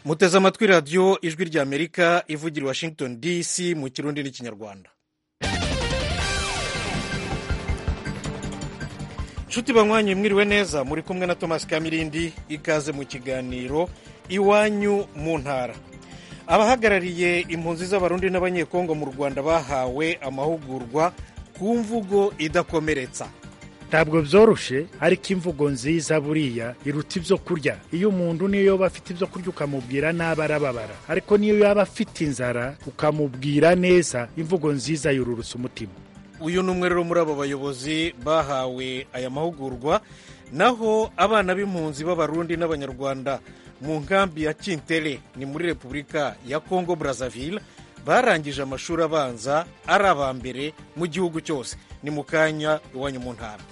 muteze amatwi radiyo ijwi ry'amerika ivugira i washington dc mu kirundi n'ikinyarwanda nshuti banywanye mwiriwe neza muri kumwe na thomas kamirindi ikaze mu kiganiro iwanyu mu ntara abahagarariye impunzi z'abarundi n'abanyekongo mu rwanda bahawe amahugurwa ku mvugo idakomeretsa ntabwo byoroshe ariko imvugo nziza buriya iruta ibyo kurya iyo umuntu niyo yaba afite ibyo kurya ukamubwira nabi arababara ariko niyo yaba afite inzara ukamubwira neza imvugo nziza yururutsa umutima uyu ni umwe rero muri abo bayobozi bahawe aya mahugurwa naho abana b'impunzi b'abarundi n'abanyarwanda mu nkambi ya kintere ni muri repubulika ya congo brazzaville barangije amashuri abanza ari aba mbere mu gihugu cyose ni mu kanya iwanyu mu ntara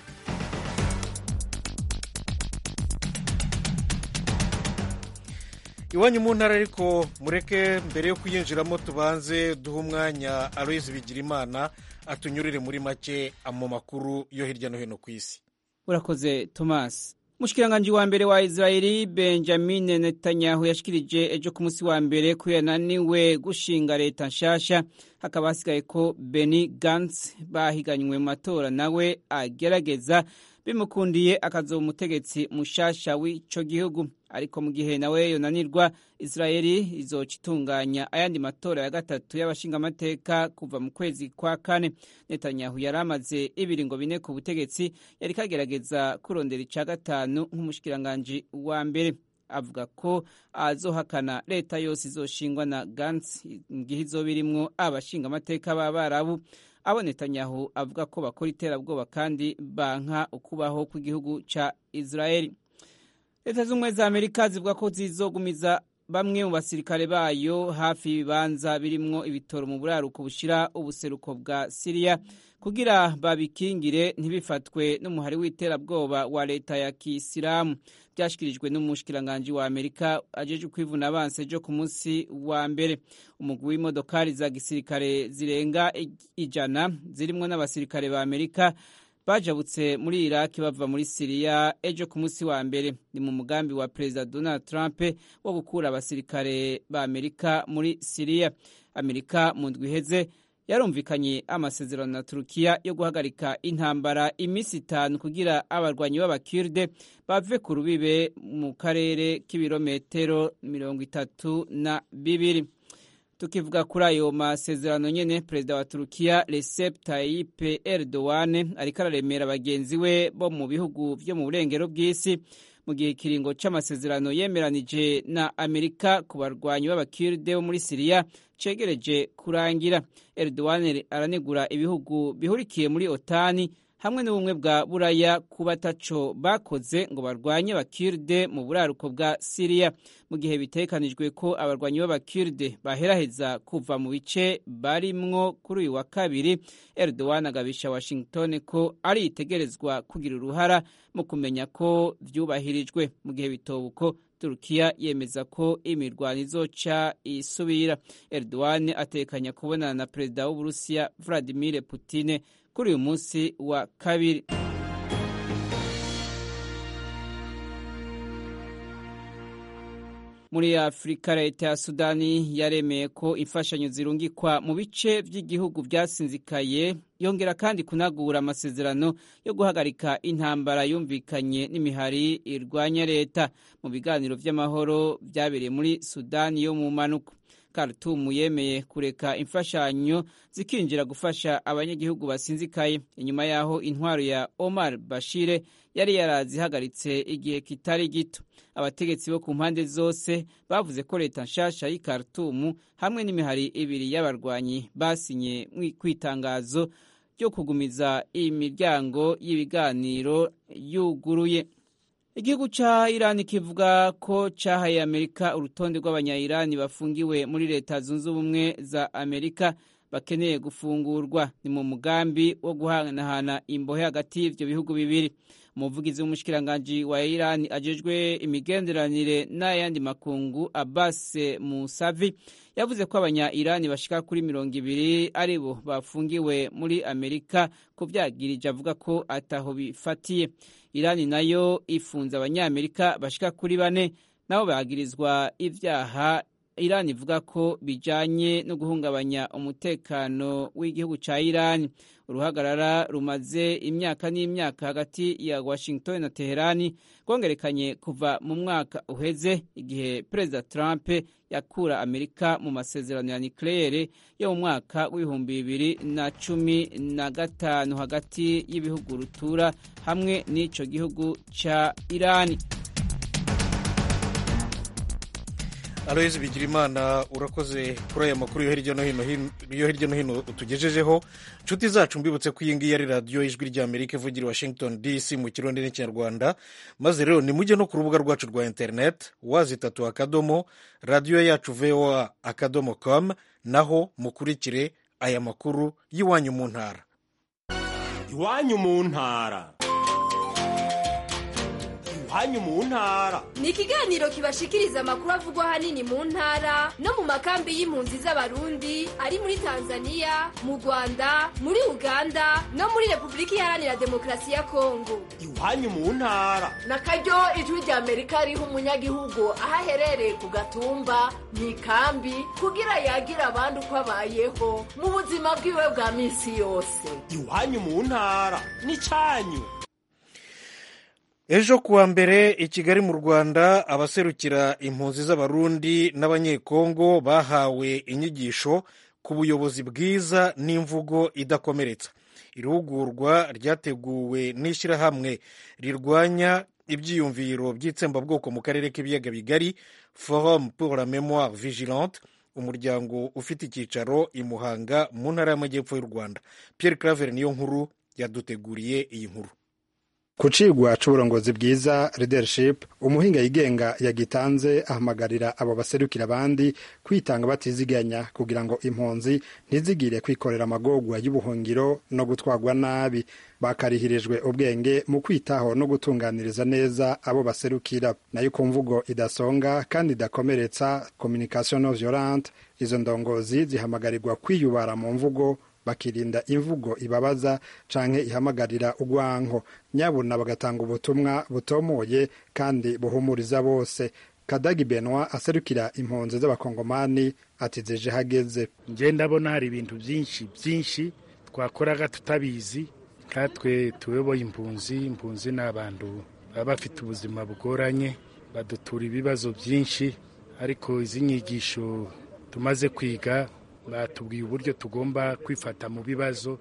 iwanyu mu ntara ariko mureke mbere yo kuyinjiramo tubanze duhe umwanya aloyizi bigirimana atunyurire muri make mu makuru yo hirya no hino ku isi urakoze thomas umushikiranganji wa mbere wa israeli benjamin netanyahu yashikirije ejo ku munsi wa mbere ko yananiwe gushinga leta nshasha hakaba hasigaye ko beni gantz bahiganywe mu matora nawe agerageza bimukundiye akazoba umutegetsi mushasha w'ico gihugu ariko mu gihe nawe yonanirwa israeli izoca itunganya ayandi matora ya gatatu y'abashingamateka kuva mu kwezi kwa kane netanyahu yari amaze ibiringo bine ku butegetsi yari kagerageza kurondera ica gatanu nk'umushikiranganji wa mbere avuga ko azohakana leta yose izoshingwa na gantz mu gihe izoba irimwo abashingamateka b'abarabu abo netanyahu avuga ko bakora iterabwoba kandi banka ukubaho kw'igihugu ca israeli leta z'ubumwe za amerika zivuga ko zizogumiza bamwe mu basirikare bayo hafi y'ibibanza birimwo ibitoro mu buraruko bushira ubuseruko bwa siriya kugira babikingire ntibifatwe n'umuhari w'iterabwoba wa leta ya kisilamu byashyikirijwe n'umushikiranganji wa amerika ajeje kwivuna abansi ejo ku munsi wa mbere umugwi w'imodokari za gisirikare zirenga ijana zirimwo n'abasirikare ba amerika bajabutse muri iraki bava muri siriya ejo ku munsi wa mbere ni mu mugambi wa perezida donald trump wo gukura abasirikare ba amerika muri siriya amerika mu ndwi iheze yarumvikanye amasezerano na turukiya yo guhagarika intambara iminsi itanu kugira abarwanyi b'abakirde bave ku rubibe mu karere k'ibirometero mirongo itatu na bibiri tukivuga kuri ayo masezerano nyene perezida wa turukiya recep tayyip erdogan ariko araremera bagenzi we bo mu bihugu vyo mu burengero bw'isi mu gihe ikiringo c'amasezerano yemeranije na amerika ku barwanyi b'abakirde bo muri siriya cegereje kurangira erdogan aranegura ibihugu bihurikiye muri otani hamwe n'ubumwe bwa buraya kuba ataco bakoze ngo barwanye abakirde mu buraruko bwa siriya mu gihe bitekanijwe ko abarwanyi b'abakirde baheraheza kuva mu bice barimwo kuri uyu wa kabiri erdogan agabisha washington ko ari itegerezwa kugira uruhara mu kumenya ko vyubahirijwe mu gihe bitobuko turukiya yemeza ko imirwano izoca isubira erdogan atekanya kubonana na perezida w'uburusiya vladimir putine kuri uyu munsi wa kabiri muri afurika leta ya sudani yaremeye ko imfashanyo zirungikwa mu bice by'igihugu byasinzikaye yongera kandi kunagura amasezerano yo guhagarika intambara yumvikanye n'imihari irwanya leta mu biganiro by'amahoro byabereye muri sudani yo mu mpanuka Khartoum yemeye kureka imfashanyo zikinjira gufasha abanyagihugu basinzikaye inyuma yaho intwaro ya Omar Bashire yari yarazihagaritse igihe kitari gito abategetsi bo ku mpande zose bavuze ko leta nshasha y'i Khartoum hamwe n'imihari ibiri y'abarwanyi basinye ku itangazo ryo kugumiza imiryango y'ibiganiro yuguruye igihugu ca irani kivuga ko cahaye amerika urutonde rw'abanya-irani bafungiwe muri leta zunze ubumwe za amerika bakeneye gufungurwa ni mu mugambi wo guhanahana imbohe hagati y'ivyo bihugu bibiri umuvugizi w'umushikiranganji wa irani ajejwe imigenderanire n'ayandi makungu abbas musavi yavuze ko abanya-irani bashika kuri mirongo ibiri ari bo bafungiwe muri amerika ku vyagirije avuga ko ataho bifatiye irani nayo ifunze abanyamerika bashika kuri bane nabo bagirizwa ivyaha Iran ivuga ko bijanye no guhungabanya umutekano w'igihugu ca Iran uruhagarara rumaze imyaka n'imyaka hagati ya Washington na Teherani rwongerekanye kuva mu mwaka uheze igihe Perezida Trump yakura Amerika mu masezerano ya nucleaire yo mu mwaka w'ibihumbi bibiri na cumi na gatanu hagati y'ibihugu rutura hamwe n'ico gihugu ca Irani. aloyizi bigirimana urakoze kuri aya makuru yo hirya no hino yo hirya no hino utugejejeho inshuti zacu mbibutse ko iyi ngiyi ari radiyo ijwi ry'amerika ivugira i washington dc mu kirundi n'ikinyarwanda maze rero nimujye no ku rubuga rwacu rwa interineti wazi itatu akadomo radiyo yacu voa akadomo com naho mukurikire aya makuru y'iwanyu mu ntara iwanyu mu ntara iwanyu mu ntara ni ikiganiro kibashikiriza amakuru avugwa ahanini mu ntara no mu makambi y'impunzi z'abarundi ari muri tanzania mu rwanda muri uganda no muri repubulika iharanira demokarasi ya kongo iwanyu mu ntara na karyo ijwi rya amerika riha umunyagihugu aho aherereye ku gatumba mu ikambi kugira yagire abandi uko abayeho mu buzima bwiwe bwa minsi yose iwanyu mu ntara ni cyanyu ejo kuwa mbere i kigali mu rwanda abaserukira impunzi z'abarundi n'abanyekongo bahawe inyigisho ku buyobozi bwiza n'imvugo idakomeretsa irihugurwa ryateguwe n'ishyirahamwe rirwanya ibyiyumviro by'itsembabwoko mu karere k'ibiyaga bigari forum pour la mémoire vigilante umuryango ufite icyicaro i muhanga mu ntara y'amajyepfo y'u rwanda pierre claver niyo nkuru yaduteguriye iyi nkuru ku cigwa c'uburongozi bwiza leadership umuhinga yigenga yagitanze ahamagarira abo baserukira abandi kwitanga batiziganya kugira ngo impunzi ntizigire kwikorera amagorwa y'ubuhungiro no gutwarwa nabi bakarihirijwe ubwenge mu kwitaho no gutunganiriza neza abo baserukira nayo ku mvugo idasonga kandi idakomeretsa communication non violente izo ndongozi zihamagarirwa kwiyubara mu mvugo bakirinda imvugo ibabaza canke ihamagarira urwanko nyabuna bagatanga ubutumwa butomoye kandi buhumuriza bose kadagi benwa aserukira impunzi z'abakongomani ati zije hageze nje ndabona hari ibintu byinshi byinshi twakoraga tutabizi katwe tuyoboye impunzi impunzi ni abantu baba bafite ubuzima bugoranye badutura ibibazo byinshi ariko izi nyigisho tumaze kwiga batubwiye uburyo tugomba kwifata mu bibazo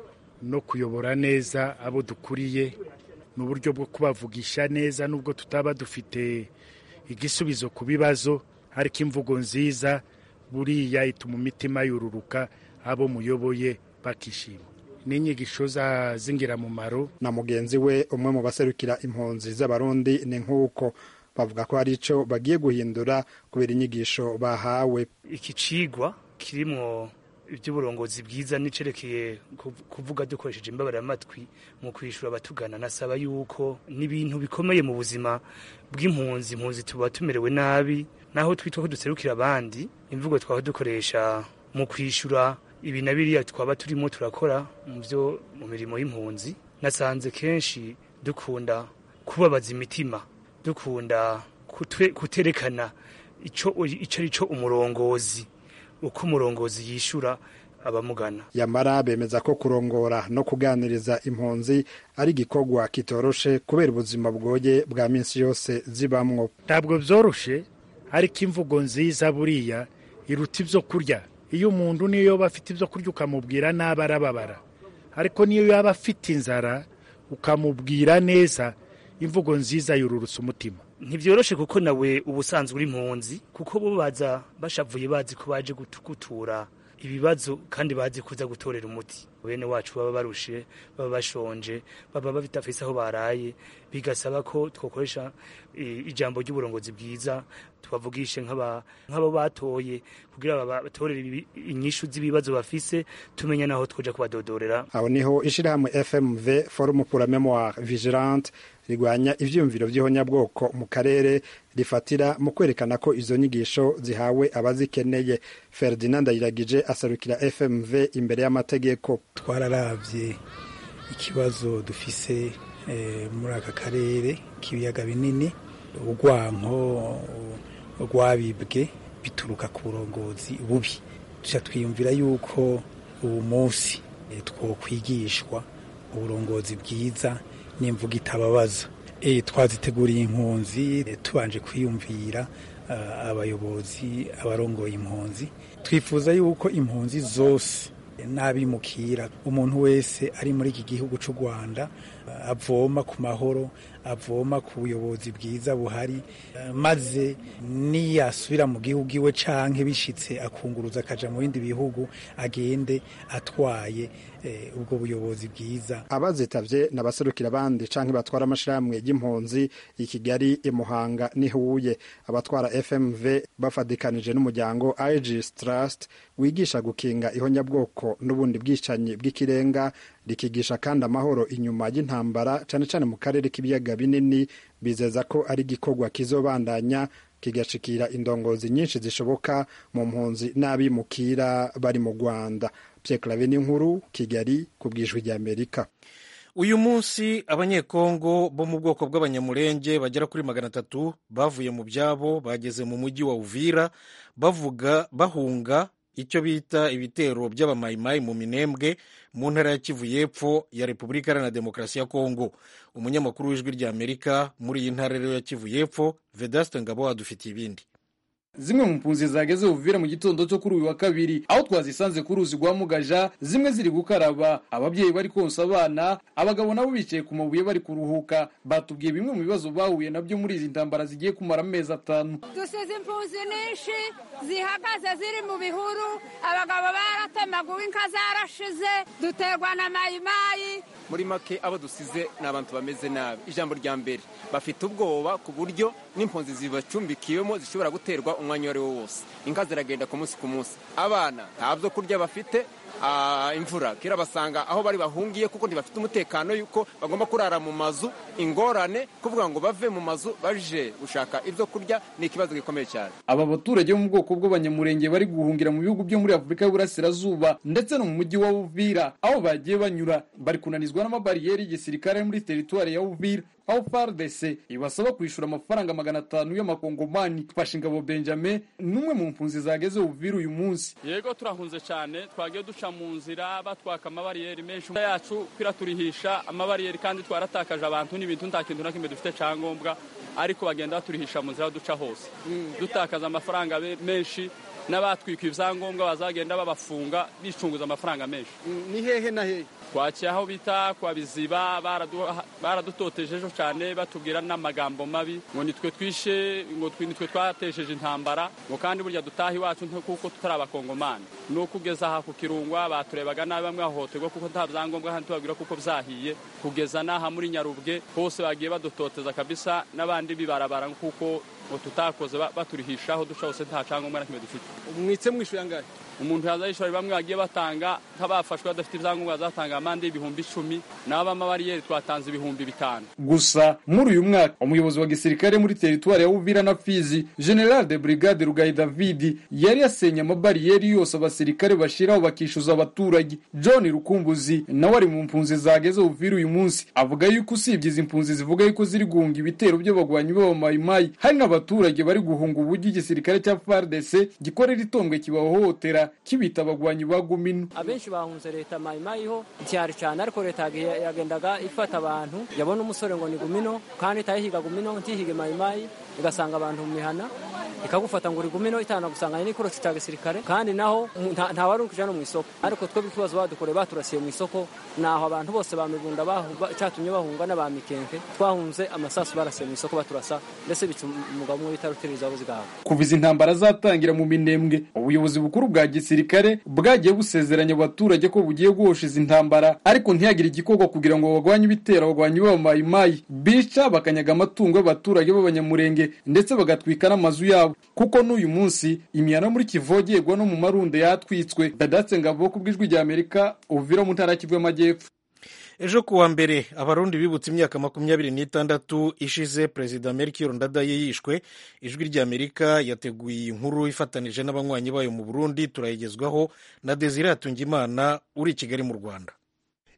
no kuyobora neza abo dukuriye mu buryo bwo kubavugisha neza nubwo tutaba dufite igisubizo ku bibazo ariko imvugo nziza buriya ituma imitima yururuka abo muyoboye bakishima n'inyigisho z'ingirakamaro na mugenzi we umwe mu baserukira impunzi z'abarundi ni nk'uko bavuga ko hari icyo bagiye guhindura kubera inyigisho bahawe iki cigwa kirimwo iby'uburongozi bwiza nicerekeye kuvuga dukoresheje imbabaramatwi mu kwishyura abatugana nasaba yuko n'ibintu bikomeye mu buzima bw'impunzi impunzi tuba tumerewe nabi naho twitwa ko duserukira abandi imvugo twaba dukoresha mu kwishyura ibi na biriya twaba turimo turakora mu byo mu mirimo y'impunzi nasanze kenshi dukunda kubabaza imitima dukunda kuterekana icyo ari cyo umurongozi uko umurongozi yishyura abamugana yamara bemeza ko kurongora no kuganiriza impunzi ari igikorwa kitoroshe kubera ubuzima bwoye bwa minsi yose zibamwo ntabwo byoroshe ariko imvugo nziza buriya iruta ibyo kurya iyo umuntu niyo yaba afite ibyo kurya ukamubwira nabi arababara ariko niyo yaba afite inzara ukamubwira neza imvugo nziza yururutsa umutima ntibyoroshe kuko nawe ubusanzwe uri impunzi kuko bo baza bashavuye bazi ko baje gutura ibibazo kandi bazi kuza gutorera umuti bene wacu baba barushe baba bashonje baba badafise aho baraye bigasaba ko twakoresha ijambo ry'uburongozi bwiza tubavugishe nk'abo batoye kugira batorere inyishu z'ibibazo bafise tumenya naho twoja kubadodorera aho niho ishirahamwe fmv forum pour la mémoire vigilante rigwanya ivyiyumviro vy'ihonyabwoko mu karere rifatira mu kwerekana ko izo nyigisho zihawe abazikeneye ferdinand ayiragije aserukira fmv imbere y'amategeko twararavye ikibazo dufise muri aka karere k'ibiyaga binini urwanko rwabibwe bituruka ku burongozi bubi tuca twiyumvira yuko ubu munsi twokwigishwa uburongozi bwiza n'imvugo itababaza twaziteguriye impunzi tubanje kwiyumvira abayobozi abarongoye impunzi twifuza yuko impunzi zose n'abimukira umuntu wese ari muri iki gihugu cy'u rwanda avoma ku mahoro avoma ku buyobozi bwiza buhari maze niyasubira mu gihugu iwe canke bishitse akunguruza akaja mu bindi bihugu agende atwaye ubwo buyobozi bwiza abazitavye n'abaserukira abandi canke batwara amashirahamwe y'impunzi i kigali i muhanga n'i huye abatwara fmv bafadikanije n'umuryango igis trust wigisha gukinga ihonyabwoko n'ubundi bwicanyi bw'ikirenga rikigisha kandi amahoro inyuma y'intambara cane cane mu karere k'ibiyaga binini bizeza ko ari igikorwa kizobandanya kigashikira indongozi nyinshi zishoboka mu mpunzi n'abimukira bari mu rwanda Pierre n'inkuru kigali ku bwijwi ry'amerika uyu munsi abanyekongo bo mu bwoko bw'abanyamurenge bagera kuri magana atatu bavuye mu byabo bageze mu mujyi wa uvira bavuga bahunga icyo bita ibitero by'abamayimayi mu minembwe mu ntara ya kivu y'epfo ya repubulika iharanira demokarasi ya kongo umunyamakuru w'ijwi ry'amerika muri iyi ntara rero ya kivu y'epfo vedaste ngabo adufitiye ibindi zimwe mu mpunzi zageze uvira mu gitondo cyo kuri uyu wa kabiri aho twazisanze ku ruzi rwa mugaja zimwe ziri gukaraba ababyeyi bari konsa abana abagabo nabo bicaye ku mabuye bari kuruhuka batubwiye bimwe mu bibazo bahuye nabyo muri izi ntambara zigiye kumara amezi atanu dusize impunzi nyinshi zihagaze ziri mu bihuru abagabo baratemaguwe inka zarashize duterwa na mayimayi muri make abo dusize ni abantu bameze nabi ijambo rya mbere bafite ubwoba ku buryo n'impunzi zibacumbikiyemo zishobora guterwa umwanya uwo ari wo wose inka ziragenda ku munsi ku munsi abana nta byo kurya bafite imvura kera basanga aho bari bahungiye kuko ntibafite umutekano yuko bagomba kurara mu mazu ingorane kuvuga ngo bave mu mazu baje gushaka ibyo kurya ni ikibazo gikomeye cyane aba baturage bo mu bwoko bw'abanyamurenge bari guhungira mu bihugu byo muri afurika y'uburasirazuba ndetse no mu mujyi wa uvira aho bagiye banyura bari kunanizwa n'amabariyeri y'igisirikare muri teritwari ya uvira aho FARDC ibasaba kwishyura amafaranga magana atanu y'amakongomani fasha ingabo Benjamin n'umwe mu mpunzi zageze Uvira uyu munsi yego turahunze cyane twagiye duca mu nzira batwaka amabariyeri menshi yacu kwiraturihisha amabariyeri kandi twaratakaje abantu n'ibintu nta kintu na kimwe dufite cyangombwa ariko bagenda baturihisha mu nzira duca hose dutakaza amafaranga menshi n'abatwika ibyangombwa bazagenda babafunga bicunguza amafaranga menshi ni hehe na hehe twakiye aho bita kwa biziba baradutotejejo cyane batubwira n'amagambo mabi ngo nitwe twishe ngo nitwe twatesheje intambara ngo kandi burya dutaha iwacu kuko tutari abakongomani ni ukugeza aha ku kirungwa baturebaga nabi bamwe bahohoterwa kuko nta byangombwa kandi tubabwira kuko byahiye kugeza n'aha muri nyarubwe hose bagiye badutoteza kabisa n'abandi bibarabara kuko ngo tutakoze baturihishaho duca hose nta cyangombwa na kimwe dufite mwitse mwishyuye angahe umuntu yazayishora bamwe bagiye batanga nk'abafashwe badafite ibyangombwa bazatanga amande y'ibihumbi icumi n'abamabariyeri twatanze ibihumbi bitanu gusa muri uyu mwaka umuyobozi wa gisirikare muri teritwari ya uvira na fizi general de brigade rugayi david yari yasenye amabariyeri yose abasirikare bashyiraho bakishyuza abaturage john rukumbuzi nawe ari mu mpunzi zageze uvira uyu munsi avuga yuko usibye izi mpunzi zivuga yuko ziri guhunga ibitero by'abagwanyi b'abamayimayi hari n'abaturage bari guhunga uburyo igisirikare cya fardc gikorera itombwe kibahohotera kibita abagwanyi ba gumino abenshi bahunze leta mayimayiho cyari cyane ariko leta yagendaga ifata abantu yabona umusore ngo ni gumino kandi itayihiga gumino ntihige mayimayi igasanga abantu mu mihana ikagufata ngo uri gumino itanagusanganye n'ikorosi cya gisirikare kandi naho nta wari ukija no mu isoko ariko twebwe ikibazo badukoreye baturasiye mu isoko naho abantu bose bamibunda cyatumye bahunga n'abamikenke twahunze amasasu barasiye mu isoko baturasa ndetse bica umugabo umwe bita rutiririza wabuze igahaga kuva izi ntambara zatangira mu minembwe ubuyobozi bukuru bwa gisirikare bwagiye busezeranya abaturage ko bugiye guhosha izi ntambara ariko ntihagire igikorwa kugira ngo bagwanye ibitero abagwanyi b'abamayimayi bica bakanyaga amatungo y'abaturage b'abanyamurenge ndetse bagatwika n'amazu yabo kuko n'uyu munsi imihana muri kivogerwa no mu marunde yatwitswe dadatse ngabo ku bw'ijwi rya amerika uvira mu ntara y'Kivu y'amajyepfo ejo kuwa mbere abarundi bibutse imyaka makumyabiri n'itandatu ishize perezida melchior ndadaye yishwe ijwi ry'amerika yateguye iyi nkuru ifatanije n'abanywanyi bayo mu burundi turayigezwaho na desire hatungimana uri i kigali mu rwanda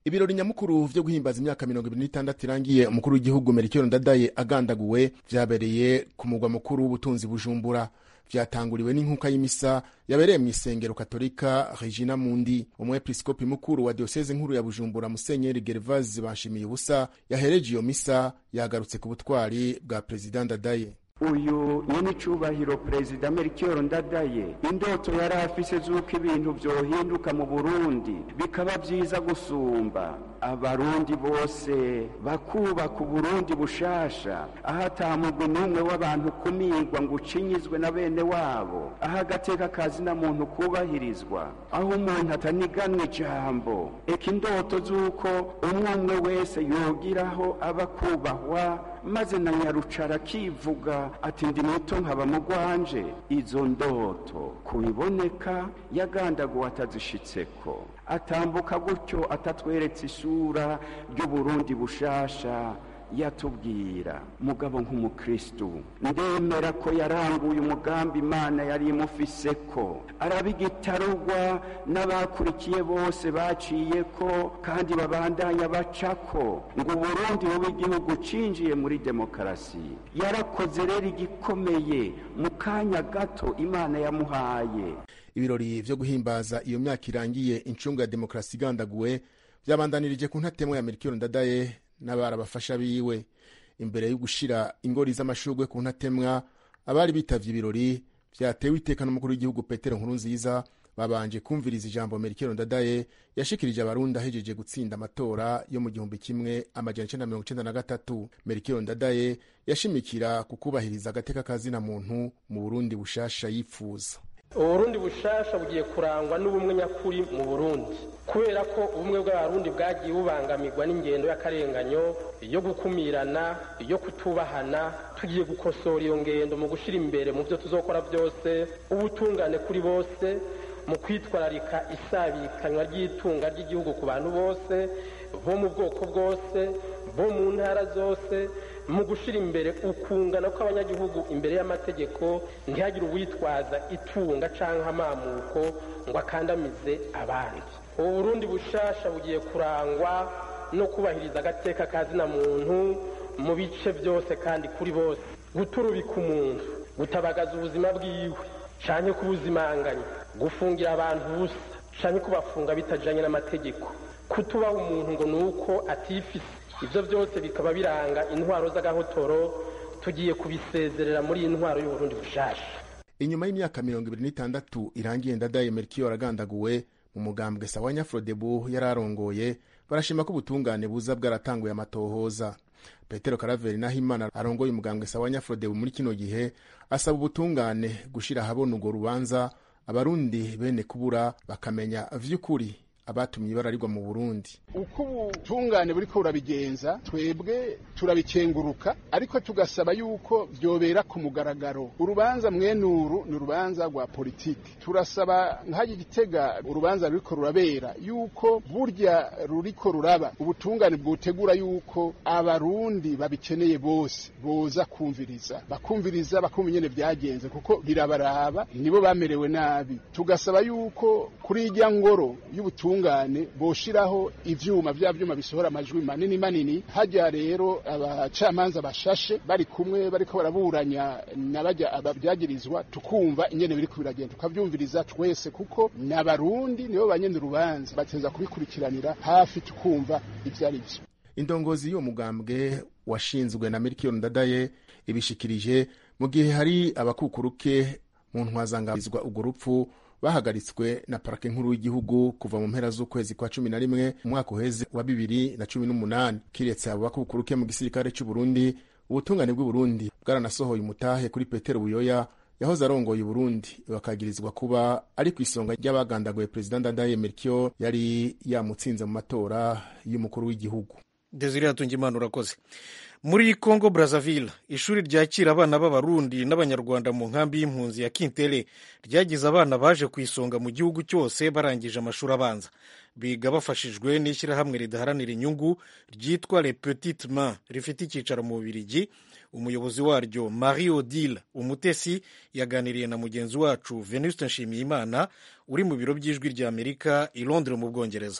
ibirori nyamukuru vyo guhimbaza imyaka mirongo ibiri n'itandatu irangiye umukuru w'igihugu melchior ndadaye agandaguwe vyabereye ku mugwa mukuru w'ubutunzi bujumbura vyatanguriwe n'inkuka y'imisa yabereye mu isengero katolika regina mundi umwepiskopi mukuru wa dioseze nkuru ya bujumbura musenyeri gervase banshimiye ubusa yahereje iyo misa yagarutse ku butwari bwa perezida ndadaye uyu nyenicubahiro perezida melchior ndadaye indoto yari afise z'uko ibintu vyohinduka mu burundi bikaba vyiza gusumba abarundi bose bakubaka uburundi bushasha aho atamugwi n'umwe w'abantu kumigwa ngo ucinyizwe na bene wabo aho agateka kazina muntu kubahirizwa aho umuntu ataniganwa ijambo eka indoto z'uko umwe umwe wese yogiraho aba kubahwa maze na nyarucara akivuga ati ndi muto nkaba mugwanje izo ndoto kubiboneka yagandaguwe atazishitseko atambuka gutyo atatweretse isura ry'uburundi bushasha yatubwira mugabo nk'umukristu ndemera ko yaranguye umugambi imana yari imufise ko arabigitarugwa n'abakurikiye bose baciye ko kandi babandanya bacako ngo uburundi bube igihugu cinjiye muri demokarasi yarakoze rero igikomeye mu kanya gato imana yamuhaye ibirori vyo guhimbaza iyo myaka irangiye incungu ya demokarasi igandaguwe vyabandanirije ku ntatemwa ya melchior ndadaye n'abarabafasha biwe imbere yo gushira ingori z'amashurwe ku ntatemwa abari bitavye ibirori vyatewe iteka n'umukuru w'igihugu petero nkuru nziza babanje kumviriza ijambo melchior ndadaye yashikirije abarundi ahejeje gutsinda amatora yo mu gihumbi kimwe amajana icenda mirongo icenda na gatatu melchior ndadaye yashimikira ku kubahiriza agateka kazina muntu mu burundi bushasha yipfuza uburundi bushasha bugiye kurangwa n'ubumwe nyakuri mu burundi kubera ko ubumwe bw'abarundi bwagiye bubangamirwa n'ingendo y'akarenganyo yo gukumirana yo kutubahana tugiye gukosora iyo ngendo mu gushyira imbere mu byo tuzokora byose ubutungane kuri bose mu kwitwararika isabikanywa ry'itunga ry'igihugu ku bantu bose bo mu bwoko bwose bo mu ntara zose mu gushyira imbere ukungana kw'abanyagihugu imbere y'amategeko ntihagire uwitwaza itunga cyangwa amamuko ngo akandamize abandi ubu burundi bushasha bugiye kurangwa no kubahiriza agateka kazina muntu mu bice byose kandi kuri bose guturubika umuntu gutabagaza ubuzima bwiwe cyane kubuzimanganya gufungira abantu ubusa cyane kubafunga bitajyanye n'amategeko kutubaha umuntu ngo ni uko atifise ibyo byose bikaba biranga intwaro z'agahotoro tugiye kubisezerera muri iyi ntwaro y'uburundi bushasha inyuma y'imyaka mirongo ibiri n'itandatu irangiye ndadaye melchior agandaguwe mu mugambwe sawa nyafrodebu yari arongoye barashima ko ubutungane buza bwaratanguye amatohoza petero karaveri nahimana arongoye umugambwe sawa nyafrodebu muri kino gihe asaba ubutungane gushira ahabona urwo rubanza abarundi bene kubura bakamenya vy'ukuri abatumye ibara rigwa mu burundi uko ubutungane buriko burabigenza twebwe turabikenguruka ariko tugasaba yuko vyobera ku mugaragaro urubanza mwenuru ni urubanza rwa politiki turasaba nk'ayo gitega urubanza ruriko rurabera yuko burya ruriko ruraba ubutungane bwotegura yuko abarundi babikeneye bose boza kumviriza bakumviriza bakumva ingene vyagenze kuko birabaraba nibo bamerewe nabi tugasaba yuko kuri irya ngoro y'ubutungane ubutungane boshiraho ivyuma vya vyuma bisohora amajwi manini manini hajya rero abacamanza bashashe bari kumwe bariko baraburanya n'abajya ababyagirizwa tukumva ingene biriko biragenda tukavyumviriza twese kuko n'abarundi nibo banyene urubanza bateza kubikurikiranira hafi tukumva ivyo ari vyo indongozi y'uwo mugambwe washinzwe na melchior ndadaye ibishikirije mu gihe hari abakukuruke mu ntwazangabizwa urwo rupfu bahagaritswe na parake nkuru y'igihugu kuva mu mpera z'ukwezi kwa cumi na rimwe umwaka uheze wa bibiri na cumi n'umunani kiretse abo bakukuruke mu gisirikare c'uburundi ubutungane bw'uburundi bwaranasohoye umutahe kuri petero buyoya yahoze arongoye uburundi bakagirizwa kuba ari ku isonga ry'abagandaguye perezida ndadaye melchior yari yamutsinze mu matora y'umukuru w'igihugu desire hatungimana urakoze muri congo brazzaville ishuri ryakira abana b'abarundi n'abanyarwanda mu nkambi y'impunzi ya kintere ryagize abana baje ku isonga mu gihugu cyose barangije amashuri abanza biga bafashijwe n'ishyirahamwe ridaharanira inyungu ryitwa le petite main rifite icyicaro mu bubirigi umuyobozi waryo marie odile umutesi yaganiriye na mugenzi wacu venuste nshimiyimana uri mu biro by'ijwi rya amerika i londres mu bwongereza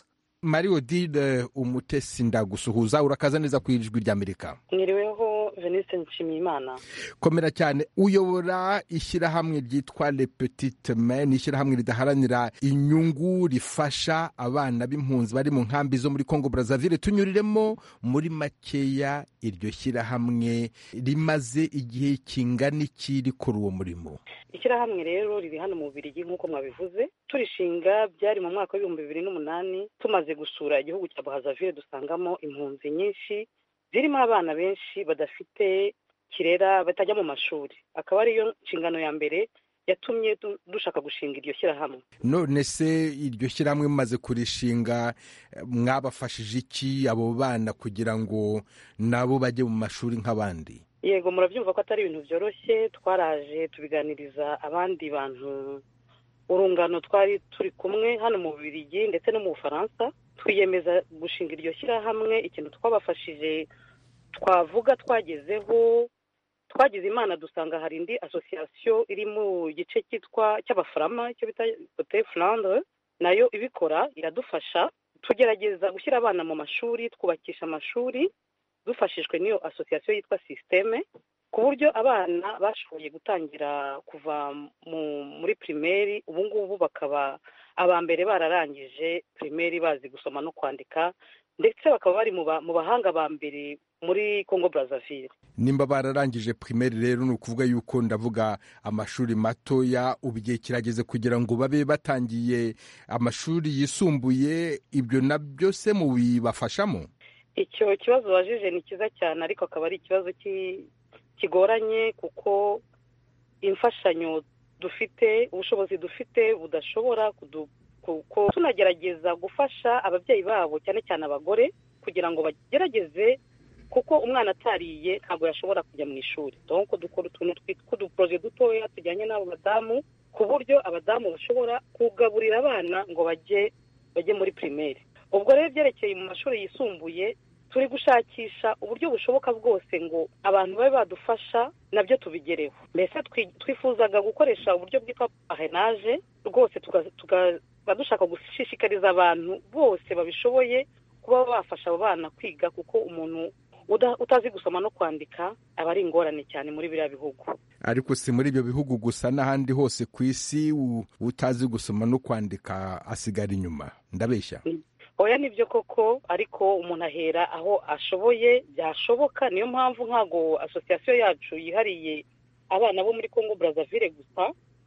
mari odile umutesi ndagusuhuza urakaza neza ku ijwi ry'amerika mwiriweho venise nshimiyimana komera cyane uyobora ishyirahamwe ryitwa le petite main ni ishyirahamwe ridaharanira inyungu rifasha abana b'impunzi bari mu nkambi zo muri congo brazaville tunyuriremo muri makeya iryo shyirahamwe rimaze igihe kingana iki rikora uwo murimo ishyirahamwe rero riri hano mu bubirigi nk'uko mwabivuze turishinga byari mu mwaka w'ibihumbi bibiri n'umunani tumaze gusura igihugu cya bahazavire dusangamo impunzi nyinshi zirimo abana benshi badafite kirera batajya mu mashuri akaba ariyo nshingano ya mbere yatumye dushaka gushinga iryo shyirahamwe none se iryo shyirahamwe mumaze kurishinga mwabafashije iki abo bana kugira ngo nabo bajye mu mashuri nk'abandi yego murabyumva ko atari ibintu byoroshye twaraje tubiganiriza abandi bantu urungano twari turi kumwe hano mu bubirigi ndetse no mu bufaransa twiyemeza gushinga iryo shyirahamwe ikintu twabafashije twavuga twagezeho twagize imana dusanga hari indi asosiyasiyo iri mu gice cyitwa cy'abafarama icyo bita kote furandre nayo ibikora iradufasha tugerageza gushyira abana mu mashuri twubakisha amashuri dufashijwe n'iyo asosiyasiyo yitwa sisiteme ku buryo abana bashoboye gutangira kuva muri pirimeri ubu ngubu bakaba aba mbere bararangije pirimeri bazi gusoma no kwandika ndetse bakaba bari mu bahanga ba mbere muri congo brazaville nimba bararangije pirimeri rero ni ukuvuga yuko ndavuga amashuri matoya ubu igihe kirageze kugira ngo babe batangiye amashuri yisumbuye ibyo nabyo se mubibafashamo icyo kibazo wajije ni cyiza cyane ariko akaba ari ikibazo kigoranye kuko imfashanyo dufite ubushobozi dufite budashobora kuko tunagerageza gufasha ababyeyi babo cyane cyane abagore kugira ngo bagerageze kuko umwana atariye ntabwo yashobora kujya mu ishuri donko dukora utuntu tw'uduporoje dutoya tujyanye n'abo badamu ku buryo abadamu bashobora kugaburira abana ngo bajye bajye muri pirimeri ubwo rero byerekeye mu mashuri yisumbuye turi gushakisha uburyo bushoboka bwose ngo abantu babe badufasha nabyo tubigereho mbese twifuzaga gukoresha uburyo bwitwa parenaje rwose tukaba dushaka gushishikariza abantu bose babishoboye kuba bafasha abo bana kwiga kuko umuntu utazi gusoma no kwandika aba ari ingorane cyane muri biriya bihugu ariko si muri ibyo bihugu gusa n'ahandi hose ku isi utazi gusoma no kwandika asigara inyuma ndabeshya oya nibyo koko ariko umuntu ahera aho ashoboye byashoboka niyo mpamvu ntabwo asosiyasiyo yacu yihariye abana bo muri congo brazaville gusa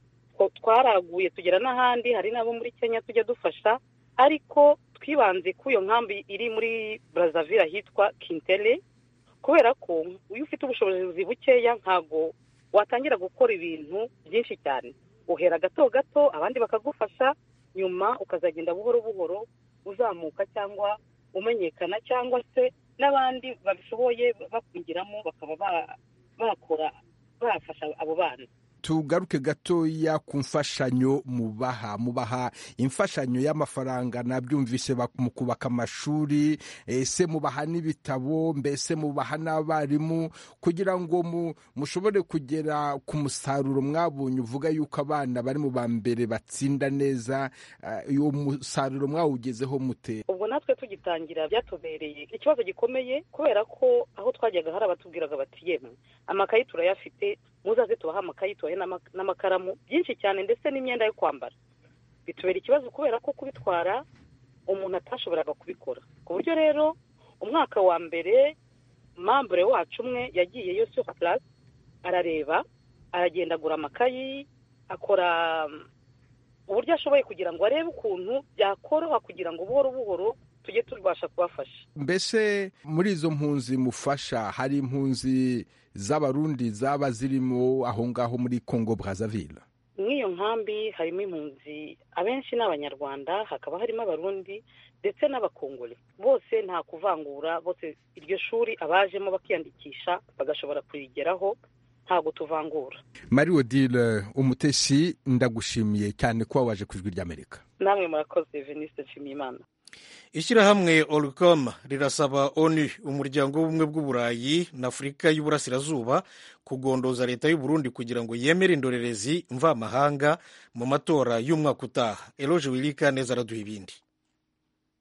twaraguye tugera n'ahandi hari n'abo muri kenya tujya dufasha ariko twibanze ku iyo nkambi iri muri brazaville ahitwa kintere kubera ko iyo ufite ubushobozi bukeya ntabwo watangira gukora ibintu byinshi cyane uhera gato gato abandi bakagufasha nyuma ukazagenda buhoro buhoro uzamuka cyangwa umenyekana cyangwa se n'abandi babishoboye bakwigiramo bakaba bakora bafasha abo bana tugaruke gatoya ku mfashanyo mubaha mubaha imfashanyo y'amafaranga nabyumvise mu kubaka amashuri ese mubaha n'ibitabo mbese mubaha n'abarimu kugira ngo mushobore kugera ku musaruro mwabonye uvuga yuko abana bari mu ba mbere batsinda neza uwo musaruro mwawugezeho mute ubwo natwe tugitangira byatubereye ikibazo gikomeye kubera ko aho twajyaga hari abatubwiraga bati yemwe amakayi turayafite muzaze tubahe amakayi tubahe n'amakaramu byinshi cyane ndetse n'imyenda yo kwambara bitubera ikibazo kubera ko kubitwara umuntu atashoboraga kubikora ku buryo rero umwaka wa mbere mambure wacu umwe yagiyeyo sur place arareba aragenda agura amakayi akora uburyo ashoboye kugira ngo arebe ukuntu byakoroha kugira ngo buhoro buhoro tujye tubasha kubafasha mbese muri izo mpunzi mufasha hari impunzi z'abarundi zaba zirimo aho ngaho muri congo brazaville nk'iyo nkambi harimo impunzi abenshi ni abanyarwanda hakaba harimo abarundi ndetse n'abakongore bose nta kuvangura bose iryo shuri abajemo bakiyandikisha bagashobora kurigeraho ntabwo tuvangura marie odile umutesi ndagushimiye cyane kuba waje ku ijwi ry'amerika namwe murakoze veniste nshimiyimana ishyirahamwe oricom rirasaba onu umuryango w'ubumwe bw'uburayi na afurika y'uburasirazuba kugondoza leta y'u Burundi kugira ngo yemere indorerezi mvamahanga mu matora y'umwaka utaha eroge wirika neza araduha ibindi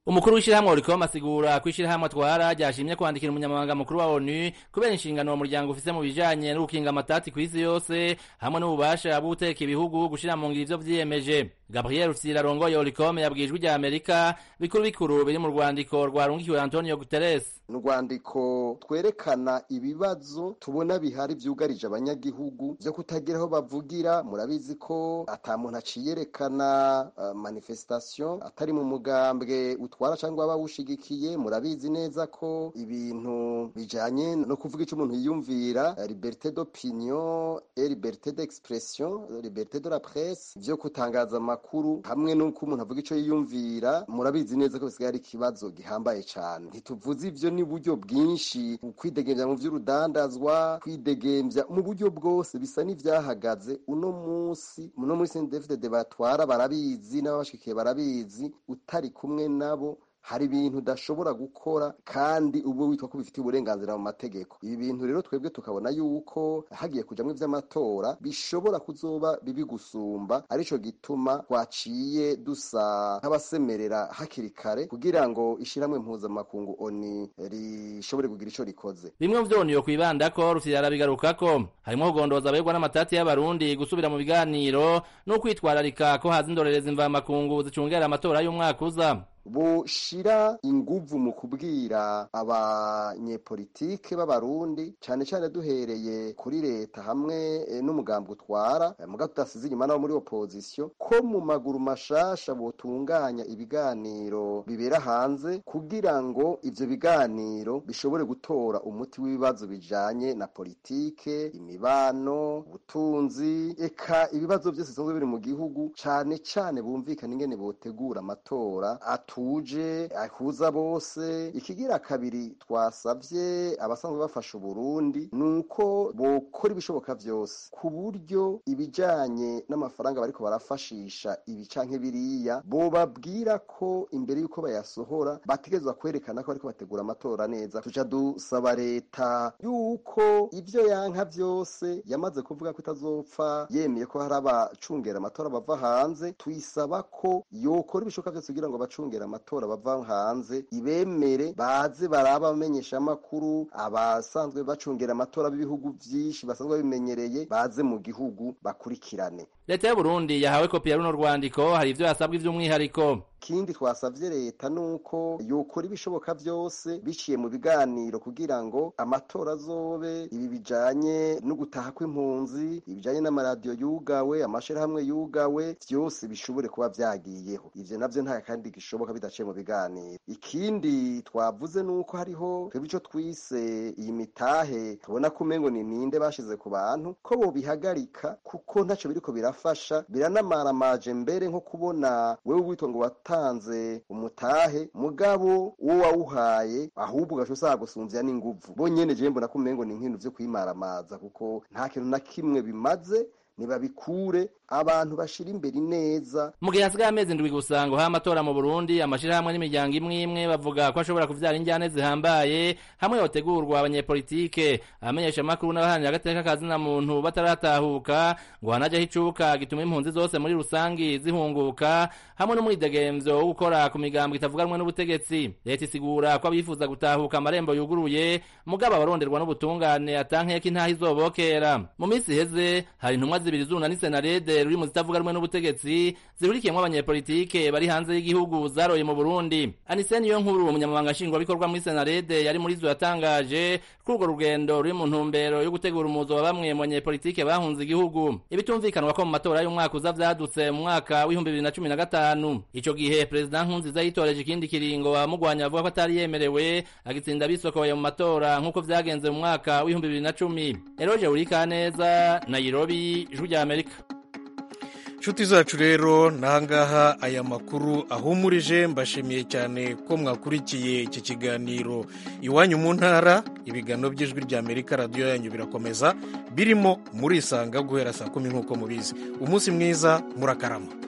umukuru w'ishyirahamwe oricom asigura ko ishyirahamwe atwara ryashimye kwandikira umunyamabanga mukuru wa onu kubera inshingano uwo muryango ufise mu bijanye no gukinga amatati ku isi yose hamwe n'ububasha bwo guteka ibihugu gushira mu ngiro ivyo vyiyemeje gabriel rufyira arongoye oricom yabwiye ijwi rya amerika bikuru bikuru biri mu rwandiko rwarungikiwe antonio guterres ni urwandiko twerekana ibibazo tubona bihari vyugarije abanyagihugu vyo kutagira aho bavugira murabizi ko ata muntu aciyerekana uh, manifestation atari mu mugambwe utwara cyangwa bawushigikiye murabizi neza ko ibintu bijanye no kuvuga icyo umuntu yiyumvira liberté d'opinion et liberté d'expression liberté de la presse vyo kutangaza amakuru hamwe n'uko umuntu avuga icyo yiyumvira murabizi neza ko bisigaye ari ikibazo gihambaye cyane ntituvuze ivyo ni buryo bwinshi kwidegemvya mu vy'urudandazwa kwidegemvya mu buryo bwose bisa n'ivyahagaze uno munsi uno munsi ndefide batwara barabizi n'ababashikiye barabizi utari kumwe nabo hari ibintu udashobora gukora kandi ubu witwa ko bifitiye uburenganzira mu mategeko ibi bintu rero twebwe tukabona yuko hagiye kujamwo ivy'amatora bishobora kuzoba bibi gusumba arico gituma twaciye dusa nk'abasemerera hakiri kare kugira ngo ishiramwe mpuzamakungu oni rishobore kugira ico rikoze bimwe mu vyoniyo kwibandako rufyira arabigarukako harimwo kugondoza aberwa n'amatati y'abarundi gusubira mu biganiro no kwitwararika ko haza indorerezi mvamakungu zicungera amatora y'umwaka uza bushira inguvu mu kubwira abanyepolitike b'abarundi cyane cyane duhereye kuri leta hamwe e, n'umugambi utwara e, muga tudasize inyuma nabo muri opposition ko mu maguru mashasha botunganya ibiganiro bibera hanze kugira ngo ivyo biganiro bishobore gutora umuti w'ibibazo bijanye na politike imibano ubutunzi eka ibibazo byose bisanzwe biri mu gihugu cyane cyane bumvikana ingene botegura amatora atuje ahuza bose ikigira kabiri twasavye abasanzwe bafasha uburundi nuko bokora ibishoboka vyose ku buryo ibijanye n'amafaranga bariko barafashisha ibi canke biriya bobabwira ko imbere yuko bayasohora bategerezwa kwerekana ko bariko bategura amatora neza tuca dusaba leta yuko ivyo yanka vyose yamaze kuvuga ko itazopfa yemeye ko hari abacungera amatora bava hanze tuyisaba ko yokora ibishoboka vyose kugira ngo abacungera amatora bava hanze ibemere baze baraba bamenyesha amakuru abasanzwe bacungera amatora b'ibihugu vyinshi basanzwe bimenyereye baze mu gihugu bakurikirane leta y'uburundi yahawe kopi ya runo rwandiko hari ivyo yasabwa ivy'umwihariko ikindi twasavye leta nuko yokora ibishoboka vyose biciye mu biganiro kugira ngo amatora azobe ibi bijanye no gutaha kw'impunzi ibijanye n'amaradiyo yugawe amashirahamwe yugawe vyose bishobore kuba vyagiyeho ivyo navyo nta kandi gishoboka bidaciye mu biganiro ikindi twavuze nuko hariho twebwe ico twise iyi mitahe tubona ko umengo ni ninde bashize ku bantu ko bobihagarika kuko ntaco biriko birafasha biranamaramaje mbere nko kubona wewe witwa ngo wata watanze umutahe mugabo uwo wawuhaye ahubwo ugaca usaba gusumvya n'inguvu bo nyene jewe mbona ko umengo ni nk'ibintu vyo kwimaramaza kuko nta kintu na kimwe bimaze nibabikure abantu bashira imbere neza mu gihe hasigaye amezi ndwi gusa ngo ha amatora mu burundi amashirahamwe n'imiryango imwe imwe bavuga ko ashobora kuvyara injyane zihambaye hamwe yotegurwa abanyepolitike abamenyesha amakuru n'abaharanira agateka kazina muntu bataratahuka ngo hanajeho icuka gituma impunzi zose muri rusangi zihunguka hamwe n'umwidegemvyo wo gukora ku migambwe itavuganwe n'ubutegetsi leta isigura ko abifuza gutahuka amarembo yuguruye mugabo abaronderwa n'ubutungane atankeka intaha izobokera mu minsi iheze hari intumwa zibiri zuna n'isenarede ruri mu zitavuga rumwe n'ubutegetsi zihurikiyemo abanyepolitike bari hanze y'igihugu zaroye mu Burundi Anise niyo nkuru umunyamabanga nshingwabikorwa muri senarede yari muri zo yatangaje ko urwo rugendo ruri mu ntumbero yo gutegura umuzo wa bamwe mu banyepolitike bahunze igihugu ibitumvikanwa ko mu matora y'umwaka uza vyadutse mu mwaka w'ibihumbi bibiri na cumi na gatanu ico gihe perezida nkurunziza yitoreje ikindi kiringo abamugwanya avuga ko atari yemerewe agitsinda bisokoye mu matora nk'uko vyagenze mu mwaka w'ibihumbi bibiri na cumi eroje urikaneza nairobi ijwi rya amerika inshuti zacu rero nahangaha aya makuru ahumurije mbashimiye cyane ko mwakurikiye iki kiganiro iwanyu mu ntara ibiganiro by'ijwi rya amerika radiyo yanyu birakomeza birimo murisanga guhera saa kumi nk'uko mubizi umunsi mwiza murakarama